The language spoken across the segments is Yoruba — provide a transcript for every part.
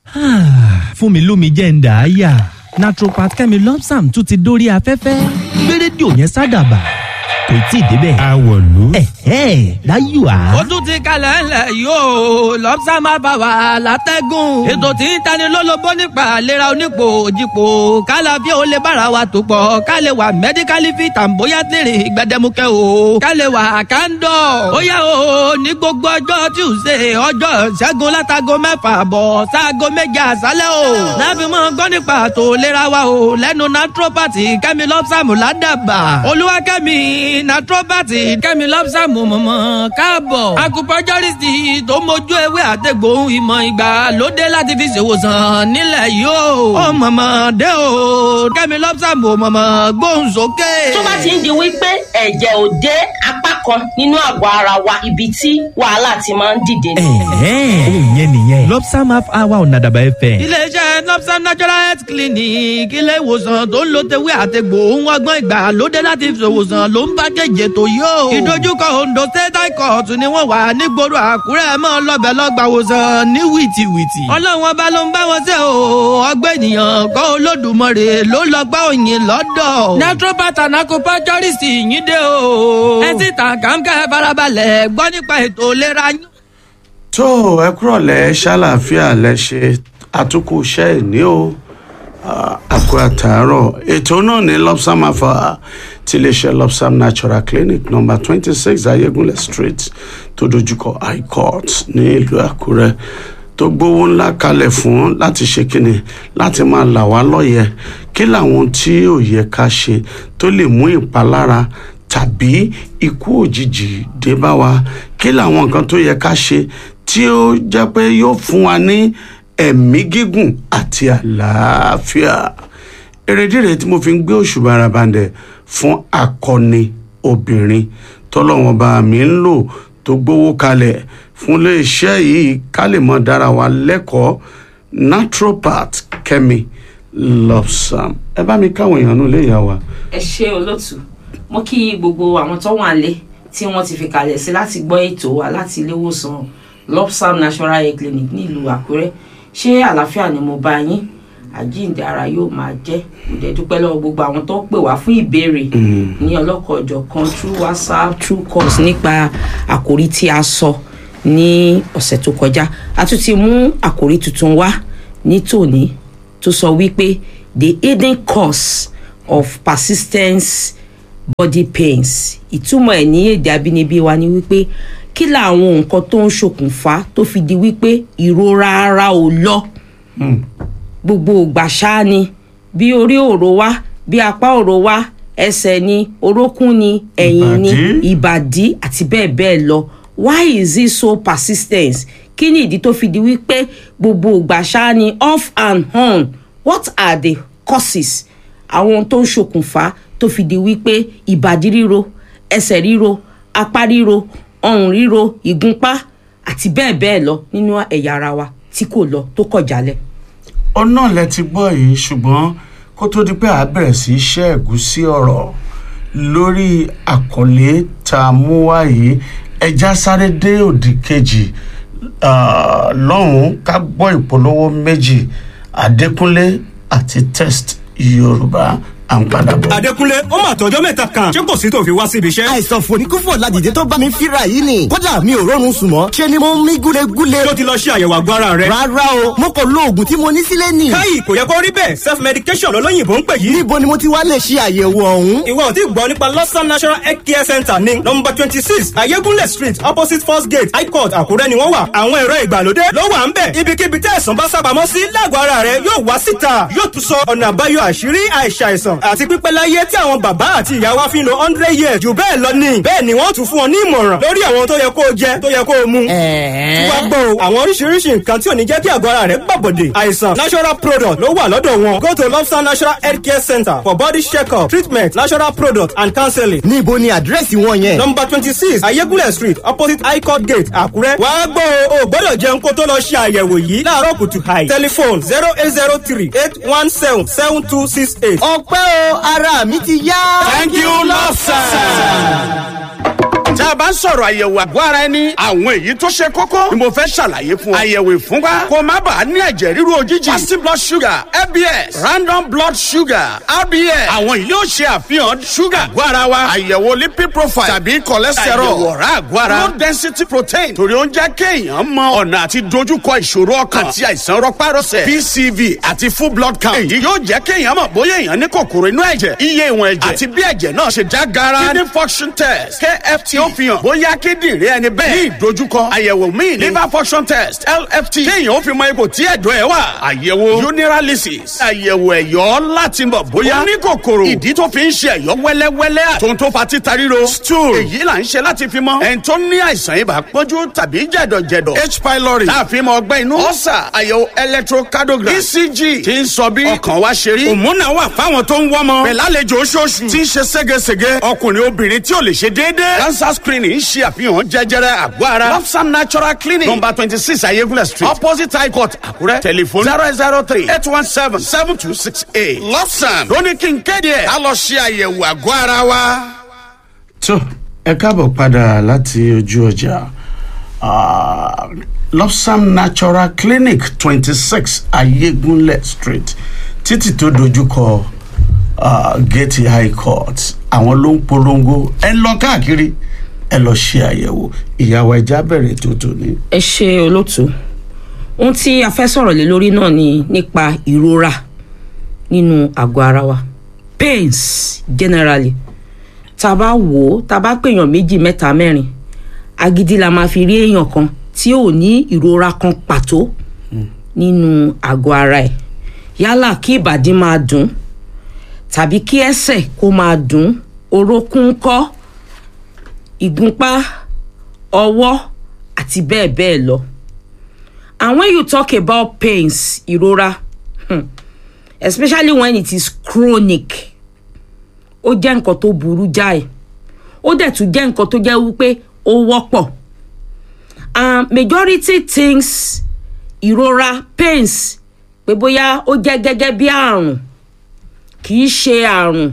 fún mi lómi jẹ́ ń dà á yà naturopath kẹ́mi lọ́psàm tún ti dórí afẹ́fẹ́ gbé rédíò yẹn sádàbà kò tí ì débẹ̀. àwọ̀lú. ẹ̀hẹ́ láyò á. ó tún ti kalẹ̀ ńlẹ̀ yóò lọ́pṣà máa bá wa látẹ́gùn. ètò tí ń tani lólobó nípa àlera onípò òjìpò kálá bí ó lè bára wa tó pọ̀ ká lè wà mẹ́díkálì fi tàǹbóyá tèrè gbẹdẹmukẹ́ o ká lè wà kándọ̀. ó yá o ní gbogbo ọjọ́ tuesday ọjọ́ ṣẹ́gun látago mẹ́fà bọ̀ sáago méje àṣálẹ́ o. láfi mọ́ gbọ́ nípa àtò ìlera wa o lẹ́nu naturopathy kẹ́mi lọ́pṣàmù ládàbà olúwakẹ́mi naturopathy kẹ́mi lọ́pṣàmù mọ̀mọ́ káàbọ̀. acupuncturist tó mójú ewé àtẹ̀gbòhun ìmọ̀ ìgbàlódé láti fi ṣèwòsàn nílẹ̀ yìí o. ó mọ̀mọ́ dé o kẹ́mi lọ́pṣàmù mọ̀mọ́ gbóhùn sókè. tó bá ti ń di wípé ẹ̀jẹ̀ ò dé apá kan nínú àgọ́ ara wa ibi tí wàhálà ti máa ń dìde ni. ẹ̀hẹ́ òun yẹn nìyẹn lọ́psàm half hour ọ̀nà àdàbà ẹ̀fẹ̀. iléeṣẹ́ lọ́pṣà natural health clinic ilé ìwòsàn tó ń lo tewé àtẹ̀gbò ohun ọgbọ́n ìgbàlódé láti fi ṣòwòsàn ló ń bá kéje tó yó. ìdojúkọ ondo state high court ni wọ́n wà nígboro àkúrẹ́ mọ́ lọ́bẹ̀ lọ́gbà wòsàn ní wìtìwìtì. ọlọ́run ọba ló ń bá wọn ṣe o ọgbẹ́ ènìyàn kọ́ olódùmarè ló lọ gbá òyìn lọ́dọ̀. naturopath and acupuncturist yín dé o. ẹ sì tàn kàńkà farabalẹ̀ gbọ́ nípa ètò ìlera yín. tó ẹ kúrọ̀lẹ́ ṣàlàáfíà lẹ́ṣẹ̀ àtúkù iṣẹ́ ìní o àkó àtàárọ̀ ètò náà ní lopsam afa ti iléeṣẹ́ lopsam natural clinic number twenty six ayégunlẹ̀ street tó dojúkọ high court ní ìlú àkúrẹ́ tó gbówó ńlá kalẹ̀ fún láti ṣe kíni láti máa là wá lọ́yẹ̀ kí làwọn tí ò yẹ ká ṣe tó lè mú ìpalára tàbí ikú òjijì dé bá wa kí làwọn nǹkan tó yẹ ká ṣe tí ó jẹ́ pé yóò fún wa ní ẹ̀mí gígùn àti àlàáfíà èrèdíre tí mo fi ń gbé òṣùbà arabandẹ fún akọni obìnrin tọ́lọ́wọ́n bá mi ń lò tó gbówó kalẹ̀ fún iléeṣẹ́ yìí ká lè mọ dára wa lẹ́kọ̀ọ́ naturopath kẹ́mi lobsam ẹ bá mi káwọn èèyàn nù lè yà wá. ẹ ṣe olóòtú mo kí gbogbo àwọn tó wà lé tí wọ́n ti fi kalẹ̀ sí láti gbọ́ ètò wa láti ilé ìwòsàn lopsam natural hair clinic nílùú àkúrẹ́ ṣé àlàáfíà ni mo bá yín àjíǹde ara yóò máa jẹ́ mo dẹ̀ dúpẹ́ lọ́wọ́ gbogbo àwọn tó pè wá fún ìbéèrè ní ọlọ́kọ̀ọ́jọ̀ kan through whatsapp through calls nípa àkòrí tí a sọ ní ọ̀sẹ̀ tó kọjá a tún ti mú àkòrí tuntun wá ní tòní tó sọ wípé the hidden cause of persistence body pains ìtumọ̀ ẹ̀ ní èdè abínibí wa ni wípé kí làwọn nǹkan tó ń ṣokùnfà tó fi di wípé ìrora ara ò lọ gbogbo ògbà ṣáá ni bí orí òró wá bí apá òró wá ẹsẹ̀ ni orókún ni ẹ̀yìn ni Ìbàdí. ìbàdí àti bẹ́ẹ̀ bẹ́ẹ̀ lọ why is it so persistent kí ni ìdí tó fi di wípé gbogbo ògbà ṣáá ni off and on what are the causes àwọn ohun tó ń ṣokùnfà tó fi di wípé ìbàdí ríro ẹsẹ̀ ríro apá ríro ọrùn ríro ìgúnpá àti bẹ́ẹ̀ bẹ́ẹ̀ lọ nínú ẹ̀yà ara wa tí kò lọ tó kọ̀ jálẹ̀. ọ̀nà lẹ ti gbọ́ yìí ṣùgbọ́n kó tó di pé a bẹ̀rẹ̀ sí í ṣe ẹ̀gúsí ọ̀rọ̀ lórí àkọlé tá a mú wá yìí ẹja sáré dé òdì kejì ah, lọ́hùn-ún ká gbọ́ ìpolówó méjì adékúnlé àti test yorùbá à ń padà bọ̀. Adékúnlé ó mà tọjọ́ mẹ́ta kan ṣé kò sí tó fi wá síbi iṣẹ́. àìsàn fòníkúfò ládìde tó bá mi fíra yìí ni kódà mi ò rọrùn sùn mọ́ ṣe ni mo ń mí gúlegúle. tó ti lọ ṣe àyẹ̀wò àgọ́ ara rẹ̀. rárá o mo kò lo oògùn tí mo ní sílé nì. káyì kò yẹ kó rí bẹ́ẹ̀ self medication lọ́lọ́yìnbó ń pè yìí. níbo ni mo ti wá lè ṣe àyẹ̀wò ọ̀hún. ìwọ ò tí gbọ́ nípa lọ́sàn national health care center ní nọmba twenty six ayégúnlẹ̀ street opposite first gate high court àkúrẹ́ ni wọ́n wà. àwọn ẹ̀rọ ìgbàlódé ló wà ń bẹ̀. ibikíbi tẹ́ ẹ̀sán bá sábàámọ́ sí lágọ̀ọ́ ara rẹ̀ yóò wá síta yóò tún sọ ọ̀nà àbáyọ àṣírí àìsàìsàn àti pípẹ́ láyé tí àwọn bàbá àti ìyá wa fi ń lo hundred years jù bẹ́ẹ̀ lọ ni. bẹ́ẹ̀ ni wọ́n tún fún ọ ní ìmọ̀ràn lórí àwọn tó yẹ kó o jẹ tó yẹ kó o mu. tí wàá gbọ́ o àwọn oríṣiríṣi nǹkan tí ò ní jẹ́ kí àgọ́ ara rẹ̀ gbàbọ̀dẹ̀. àìsàn natural product ló wà lọ́dọ̀ wọn. go to lobster natural health care center for body check-up treatment natural product and counseling. níbo ni àdírẹ́sì wọn yẹn. number twenty six ayégúnlẹ̀ street opposite high court gate àkúrẹ́. wàá gbọ́ o ò gbọ́dọ̀ jẹun kó tó lọ ṣe àyẹ̀wò yìí láàárọ̀ kùtù hàì. telephone zero eight zero three eight one seven seven two six eight. ọpẹ́ o ara mi ti yá. thank you lobster. tá a bá ń sọ̀rọ̀ àyẹ̀wò àgọ́ ara ẹni àwọn èyí tó ṣe kókó ni mo fẹ́ ṣàlàyé fún ọ. àyẹ̀wò ìfúnpá kó má bàa ní ẹ̀jẹ̀ ríru òjijì. fasting blood sugar fbs random blood sugar rbs àwọn yìí yóò ṣe àfihàn ṣúgà àgọ́ ara wa. àyẹ̀wò lipid profile tàbí cholesterol àyẹ̀wò ọ̀rá àgọ́ ara low density protein torí ó ń jẹ́ kéèyàn mọ ọ̀nà àti dojúkọ ìṣòro ọkàn àti àìsàn rọpárọsẹ̀ pcv àti full blood count. èyí yóò jẹ́ kéèyàn mọ̀ bóyá èèyàn ní kòkòrò inú ẹ̀jẹ̀ iye ìwọ̀n ẹ̀jẹ̀ àti bí ẹ̀jẹ̀ náà ṣe já gara kidney function test kft ó fi hàn bóyá kíndìnrín ẹni bẹ́ẹ̀ ní ìdojúkọ àyẹ̀wò míì ní liver function test lft kéèyàn ó fi mọ ipò tí ẹ̀dọ̀ ẹ̀ wà àyẹ̀wò urinalysis àyẹ̀wò ẹ̀yọ́ láti mọ̀ bóyá ó ní kòkòrò ìdí tó fi ń ṣe ẹ̀yọ́ wẹ́lẹ́wẹ́lẹ́ àtòun tó fa títa ríro stool èyí là ń ṣe láti fi mọ ẹni tó ní àìsàn ibà pọ́njú tàbí jẹ̀dọ̀jẹ̀dọ̀ h pylori tá a fi mọ ọgbẹ́ inú ọ̀sà àyẹ̀wò electrocardiogram ecg tí ń sọ bí ọkàn wa ṣe rí òmùnà wà fáwọn tó ń wọ́mọ pẹ̀lú àlejò oṣooṣù tí ń ṣe ségesège ọkùnrin obìnrin tí ò lè ṣe déédéé cancer screening ń ṣe àfihàn jẹjẹrẹ àgọ́ ara lopsam natural clinic number twenty six ayégúnlẹ̀ street opposite high court àkúrẹ́ telephone zero zero three eight one seven seven two six eight lopsam lóní kí n kéde ẹ̀ ká lọ ṣe àyẹ̀wò àgọ́ ara wa. tó ẹ káàbọ̀ padà láti ojú ọjà Ah, lopsam natural clinic twenty six ayégúnlẹ̀ street títì tó dojúkọ ah, gate high court àwọn ló ń polongo ẹ lọ káàkiri ẹ lọ ṣe àyẹ̀wò ìyàwó ẹja bẹ̀rẹ̀ tó tò ní. ẹ ṣe olóòtú ohun tí a fẹ́ sọ̀rọ̀ lé lórí náà ni nípa ìrora nínú àgọ́ ara wa pains generally tá a bá wò ó tá a bá pèèyàn méjì mẹ́ta mẹ́rin agídí la máa fi rí èèyàn kan tí ò ní ìrora kan pàtó nínú àgọ́ ara ẹ̀ yálà kí ìbàdí máa dùn tàbí kí ẹsẹ̀ kó máa dùn orókún kọ́ ìgúnpá ọwọ́ àti bẹ́ẹ̀ bẹ́ẹ̀ lọ and when you talk about pains ìrora hmm, especially when it is chronic ó jẹ́ nǹkan tó burú jáì ó dẹ̀ tún jẹ́ nǹkan tó jẹ́ wípé ó wọ́pọ̀ and majority things ìrora pains pé bóyá ó jẹ́ gẹ́gẹ́ bí àrùn kì í ṣe àrùn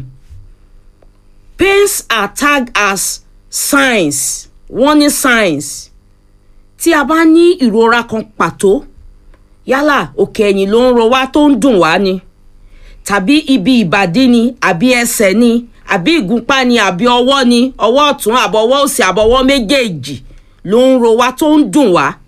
pains are tagged as signs warning signs tí a bá ní ìrora kan pàtó yálà òkè ẹ̀yìn ló ń ro wá tó ń dùn wá ni tàbí ibi ìbàdí ni àbí ẹsẹ̀ ni àbí ìgúnpá ni àbí ọwọ́ ni ọwọ́ ọ̀tún àbọ̀wọ́ òsì àbọ̀wọ́ méjèèjì ló ń ro wá tó ń dùn wá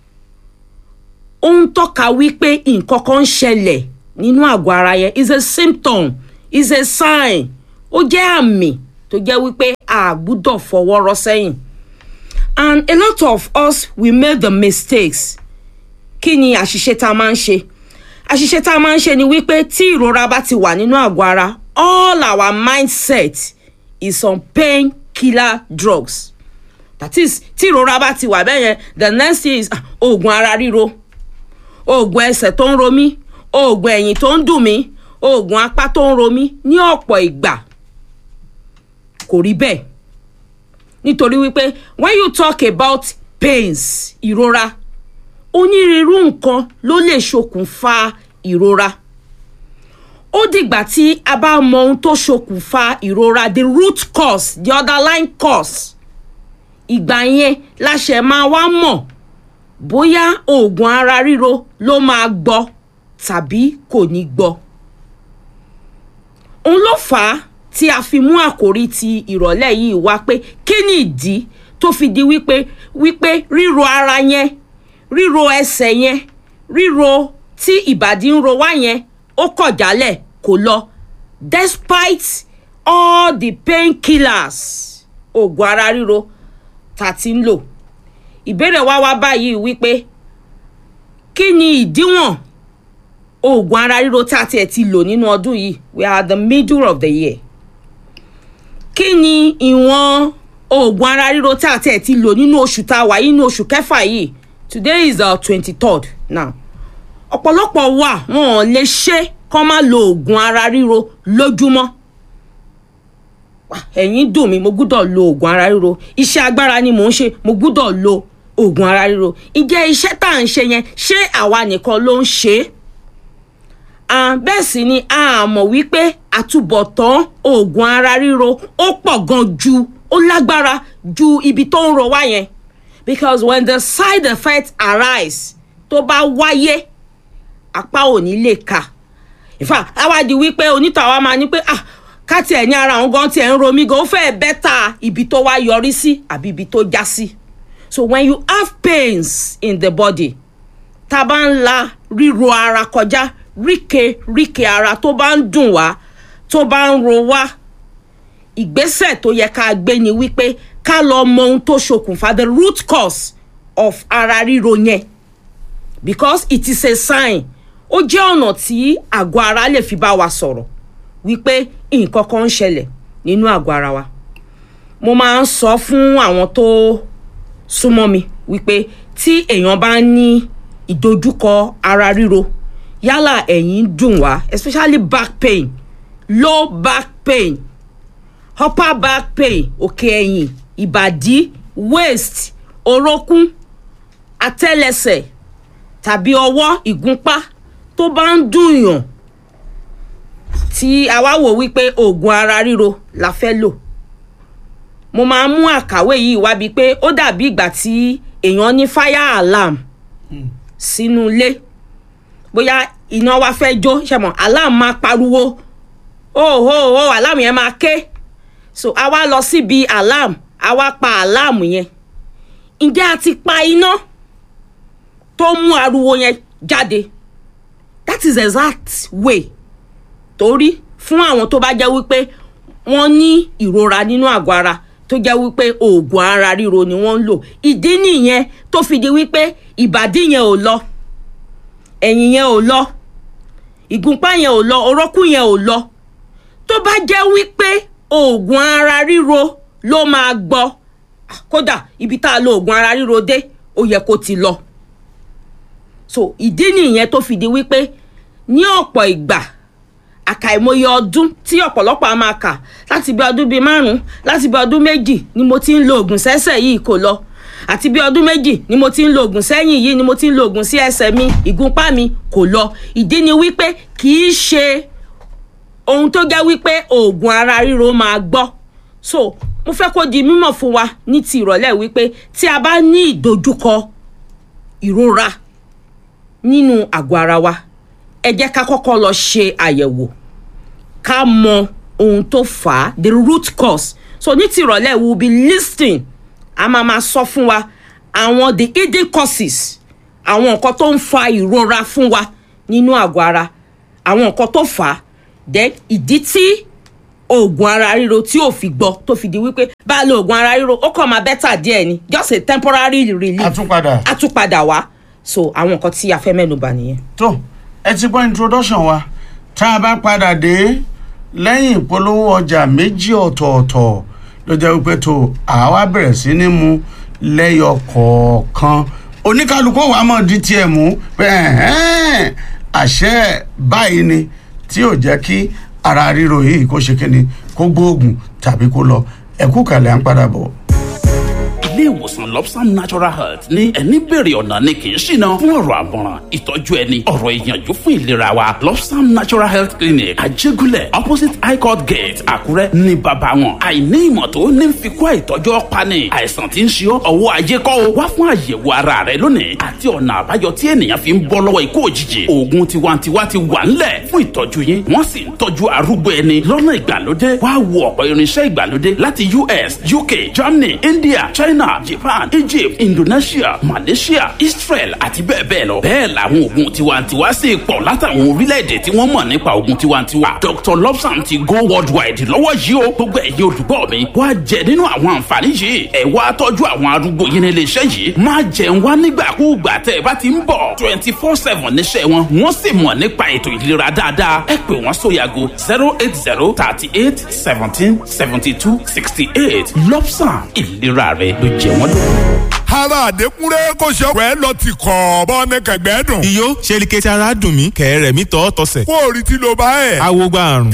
ó ń tọ́ka wípé nǹkan kan ń ṣẹlẹ̀ nínú àgọ́ ara yẹn is a symptom is a sign ó jẹ́ àmì tó jẹ́ wípé a gbúdọ̀ fọwọ́ rọ́ sẹ́yìn and a lot of us we make the mistakes kí ni àṣìṣe tá a máa ń ṣe àṣìṣe tá a máa ń ṣe ni wípé tí ìrora bá ti wà nínú àgọ́ ara all our mindset is on pain killer drugs that is tí ìrora bá ti wà bẹ́ẹ̀ yẹn the next thing is ah, oògùn ara ríro oògùn ẹsẹ̀ tó ń ro mí oògùn ẹ̀yìn tó ń dùn mí oògùn apá tó ń ro mí ní ọ̀pọ̀ ìgbà kò rí bẹ́ẹ̀ nítorí wípé when you talk about pains ìrora onírúurú nǹkan ló lè ṣokùnfà ìrora ó dìgbà tí a bá mọ ohun tó ṣokùnfà ìrora the root cause the underlying cause ìgbà yẹn la ṣe máa wá mọ̀ bóyá oògùn ara ríro ló máa gbọ́ tàbí kò ní gbọ́ òun ló fà á tí a fi mú àkòrí ti ìrọ̀lẹ́ yìí wá pé kí ni ìdí tó fi di wípé wípé ríro ara yẹn ríro ẹsẹ̀ yẹn ríro tí ìbàdí ń ro wá yẹn ó kọ̀ jálẹ̀ kò lọ despite all the painkillers oògùn ara ríro tá a ti ń lò ìbéèrè wá wá báyìí wípé kí ni ìdíwọ̀n oògùn ara ríro tá a tiẹ̀ ti lò nínú ọdún yìí we are at the middle of the year kí ni ìwọ̀n oògùn ara ríro tá a tiẹ̀ ti lò nínú oṣù tá a wà yìí nínú oṣù kẹfà yìí today is the twenty-third now ọ̀pọ̀lọpọ̀ wà wọn ò lè ṣe kán má lo oògùn ara ríro lójúmọ́ ẹ̀yìn dùn mí mo gbúdọ̀ lo oògùn ara ríro iṣẹ́ agbára ni mò ń ṣe mo gbúdọ̀ lo oògùn ara ríro ìjẹ́ iṣẹ́ tá à ń ṣe yẹn ṣé àwa nìkan ló ń ṣe é Ah, bẹ́ẹ̀ sì ni a mọ̀ wípé àtúbọ̀tán oògùn ara ríro ó pọ̀ gan ju ó lágbára ju ibi tó ń ro wá yẹn because when the side effect arise tó bá wáyé apá ò ní lè ka in fact àwa di wípé onítọ̀ àwa máa ní pé ah ká tiẹ̀ ní ara àwọn gan tiẹ̀ ń ro mí gan ó fẹ́ẹ̀ bẹ́tà ibi tó wá yọrí sí àbí ibi tó já sí so when you have pains in the body tá a bá ń la ríro ara kọjá ríke ríke ara tó bá ń dùn wá tó bá ń ro wá ìgbésẹ̀ tó yẹ ká gbé ni wípé ká lọ mọ ohun tó ṣokùnfà the root cause of ara ríro yẹn because it is a sign ó jẹ́ ọ̀nà tí àgọ́ ara lè fi bá wa sọ̀rọ̀ wípé nǹkan kan ń ṣẹlẹ̀ nínú àgọ́ ara wa mo máa ń sọ fún àwọn tó súnmọ́ mi wípé tí èèyàn bá ní ìdojúkọ ara ríro yálà ẹ̀yìn ń dùn wá especially back pain low back pain upper back pain òkè ẹ̀yìn ìbàdí waist orókún àtẹ́lẹsẹ̀ tàbí ọwọ́ ìgúnpá tó bá ń dùn yàn tí a wá wò wípé oògùn ara ríro la fẹ́ lò mo máa ń mú àkàwé yìí wá bíi pé ó dàbí ìgbà tí èèyàn ní fire alarm sínú ilé bóyá iná wá fẹ́ jó ṣẹ̀mọ̀ alarm máa pariwo ó ó ó alarm yẹn máa ké so a wá lọ síbi alarm a wá pa alarm yẹn ǹjẹ́ a ti pa iná tó mú ariwo yẹn jáde that is exact way torí fún àwọn tó bá jẹ́ wípé wọ́n ní ìrora nínú àgọ́ ara tó jẹ́ wípé oògùn ara ríro ni wọ́n ń lò ìdí nìyẹn tó fi di wípé ìbàdí yẹn ò lọ ẹ̀yìn yẹn ò lọ ìgúnpá yẹn ò lọ orókùn yẹn ò lọ tó bá jẹ́ wípé oògùn ara ríro ló máa gbọ́ kódà ibi tá a lo oògùn ara ríro dé ó yẹ kó ti lọ so ìdí nìyẹn tó fi di wípé ní ọ̀pọ̀ ìgbà àkàìmọye ọdún tí ọ̀pọ̀lọpọ̀ a máa kà láti bí ọdún bíi márùn-ún láti bí ọdún méjì ni mo ti ń lo oògùn sẹ́sẹ̀ yìí kò lọ àti bí ọdún méjì ni mo ti ń lo oògùn sẹ́yìn yìí ni mo ti ń lo oògùn sí ẹsẹ̀ mi ìgúnpá mi kò lọ ìdí ni wípé kì í ṣe ohun tó jẹ́ wípé oògùn ara ríro máa gbọ́ so mo fẹ́ kó di mímọ̀ fún wa ní ti ìrọ̀lẹ́ wípé tí a bá ní ìdojúkọ ìrora nínú àgọ́ ara wa ẹ jẹ́ ká kọ́kọ́ lọ ṣe àyẹ̀wò ká mọ ohun tó fà á the root cause so ní ti ìrọ̀lẹ́ we will be listening a máa ma sọ fún wa àwọn the hidden causes àwọn nǹkan tó ń fa ìrora fún wa nínú àgọ́ ara àwọn nǹkan tó fà á then ìdí tí oògùn ara ríro tí ò fi gbọ́ tó fi di wípé bá a lo oògùn ara ríro ó kàn máa bẹ́tà díẹ̀ ni just a temporary relief àtúnpadà àtúpadà wá so àwọn nǹkan tí a fẹ́ mẹ́nuba nìyẹn. tó ẹ ti gbọ́ introduction wa tá a bá padà dé lẹ́yìn ìpolówó ọjà méjì ọ̀tọ̀ọ̀tọ̀ ló jẹ́ wípé tó àwa bẹ̀rẹ̀ sí ní mu lẹ́yọ kọ̀ọ̀kan oníkálukú wa mọ̀ di tiẹ̀ mú pé ẹ̀hẹ́n, àṣẹ báyìí ni tí ò jẹ́ kí ara ríro yìí kó ṣe kíni kó gbóògùn tàbí kó lọ ẹ̀kú kalẹ̀ à ń padà bọ̀. ilé ìwòsàn lopsam natural health ní ẹni bèrè ọ̀nà ni kì í ṣìnà fún ọ̀rọ̀ àmọ̀ràn ìtọ́jú ẹni ọ̀rọ̀ ìyànjú fún ìlera wa lopsam natural health clinic àjẹgúnlẹ̀ opposite high court gate àkúrẹ́ ní bàbá wọn àìní ìmọ̀ tó ní fi kó àìtọ́jú ọ̀pani àìsàn tí ń ṣe ọ́ ọwọ́ ajé kọ́ o wá fún àyẹ̀wò ara rẹ lónìí àti ọ̀nà àbáyọ tí ènìyàn fi ń bọ́ lọ́wọ́ ikú òjijì oògùn tiwantiwa ti wà ńlẹ̀ fún ìtọ́jú yín wọ́n sì ń tọ́jú arúgbó ẹni lọ́nà ìgbàlódé wá wo ọ̀pọ̀ irinṣẹ́ ìgbàlódé láti us uk germany india china japan egypt indonesia malaysia israel àti bẹ́ẹ̀ bẹ́ẹ̀ lọ. bẹ́ẹ̀ làwọn oògùn tiwantiwa sì pọ̀ látàwọn orílẹ̀-èdè tí wọ́n mọ̀ nípa oògùn tiwantiwa. dr lobsam ti go worldwide lọ́wọ́ yìí o gbogbo ẹ̀yin olùgbọ́ mi wá jẹ nínú àwọn àǹfààní yìí ẹ wá tọ́jú àwọn arúgbó yín nílé iṣẹ́ yìí má jẹun wá nígbàkúùgbà tẹ́ ẹ bá ti ń bọ̀ twenty four seven níṣẹ́ wọn wọ́n sì mọ̀ nípa ètò ìlera dáadáa ẹ pè wọ́n sóyàgò zero eight zero thirty eight seventeen seventy two sixty eight lobsam ìlera rẹ ló jẹ wọ́n lógún. ara àdékúnrẹ́ kò ṣe ọ̀rẹ́ lọ ti kọ̀ bọ́ ní kẹ̀gbẹ́ dùn. iyó ṣe ni kẹ́tì ara dùn mí kẹ̀rẹ̀ mi tọ́ tọ́sẹ̀. kó o rí tí ló bá ẹ̀. awo gba àrùn.